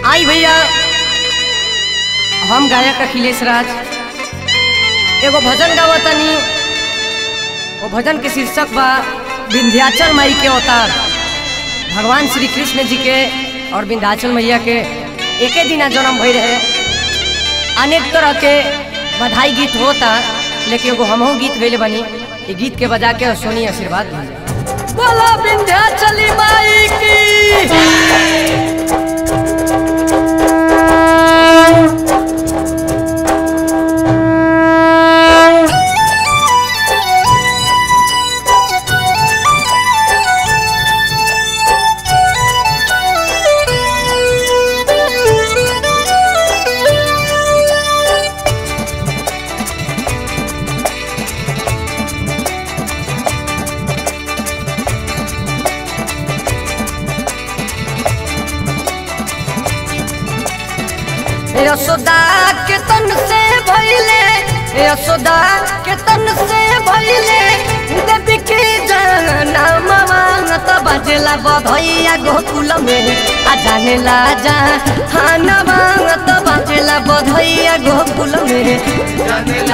आई भैया हम गायक अखिलेश राज एगो भजन गावतनी वो भजन के शीर्षक बा विंध्याचल माई के अवतार भगवान श्री कृष्ण जी के और विंध्याचल मैया के एके दिना जन्म भई रहे अनेक तरह के बधाई गीत होता लेकिन एगो हमहू गीत गैले बनी ये गीत के बजा के और सोनी आशीर्वाद दी बोला विंध्याचली माई की यशोदा के तन से भइले यशोदा के तन से भइले देवी के जाना मांगत बजेला बधैया गोकुल में आ जाने ला जा खाना मांगत बजेला बधैया गोकुल में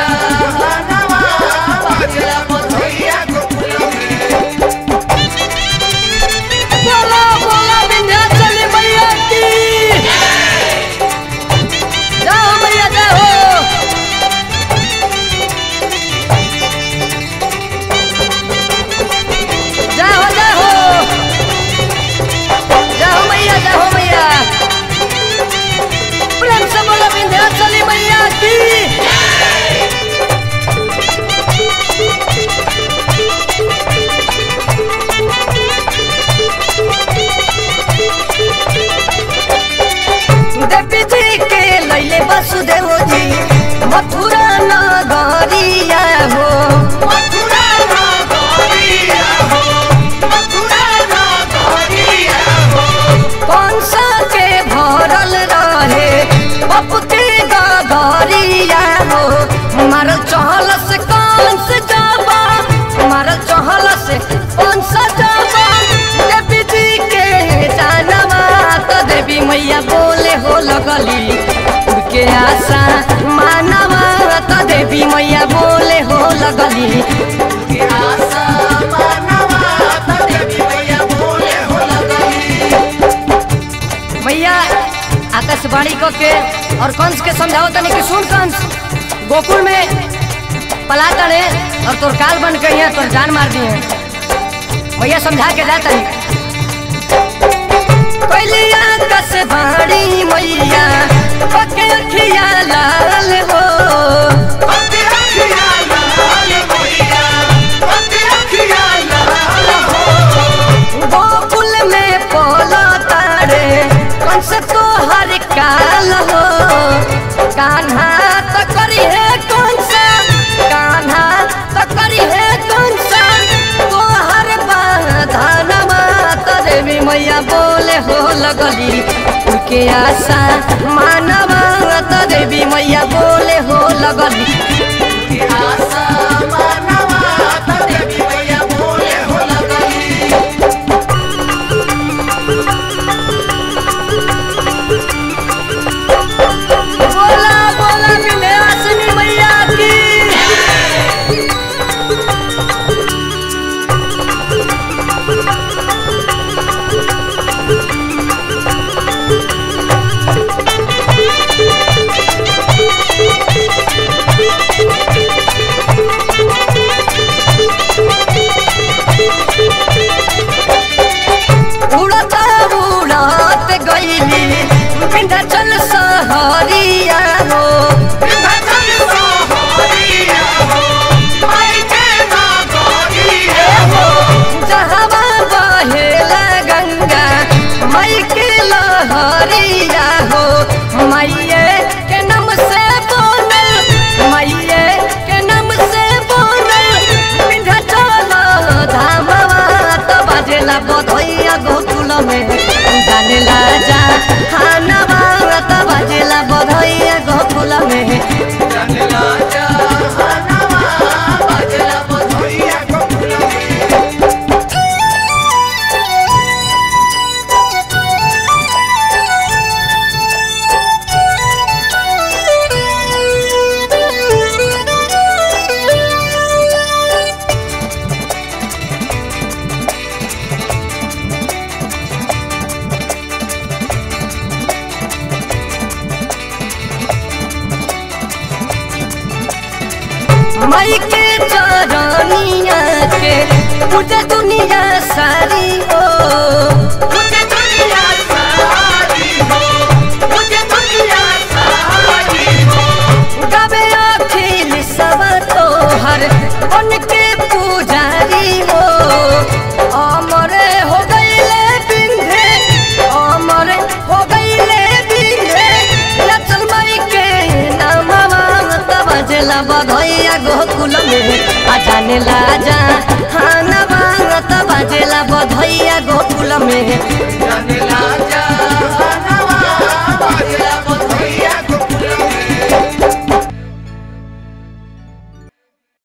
बोला बोला विंध्याचली मैया की जाओ मैया जाओ जाओ जाओ जाओ मैया जाओ मैया प्रेम से बोलो विंध्याचली मैया की देवी जी के लैले वसुदेव जी मथुरा नगरिया हो कंसा के भरल रहे पप के गगरिया हो मारल चहल से कंस जाबा मारल चहल से कंस जाबा देवी जी के जानवा तो देवी मैया बोले हो लगली उनके आशा मानवा तो देवी मैया बोले हो लगली मैया आकाशवाणी क के और कंस के समझाओ तनी कि सुन कंस गोकुल में पला तड़े और तोर काल बन के यहाँ तोर जान मार दिए भैया समझा के जा तनी पहली आकाश बाड़ी मैया पके अखिया लाल हो गोकुल में पोला तारे कंस तो हर काल हो कान्हा तो करी है कंस कान्हा तो करी है कंस तो हर बाधनमा तो देवी मैया बोले हो लगली उनके आशा मानवा तो देवी मैया बोले हो लगली बोला बोला विंध्याचली मैया की उड़ता उड़त गईली विंध्याचल सहरिया हो जहवा बहेला गंगा मई के लहरिया हो मैये के नाम से बोनल मैये के नाम से बोनल विंध्याचल धामवा तो बाजेला बधैया गोकुल में जानेला जा खानवा तो बाजेला बधैया गोकुल में चरनिया के पूजे दुनिया सारी ओ मुझे दुनिया सारी हो मुझे दुनिया सारी हो गबे अखिल सब तोहर उनके पुजारी हो अमर हो गईले बिंधे अमर हो गईले बिंधे लचल मई के नामवा तब बजेला बधैया गोकुल में आ जाने ला जा हाँ नवा तब बजेला बधैया गोकुल में जाने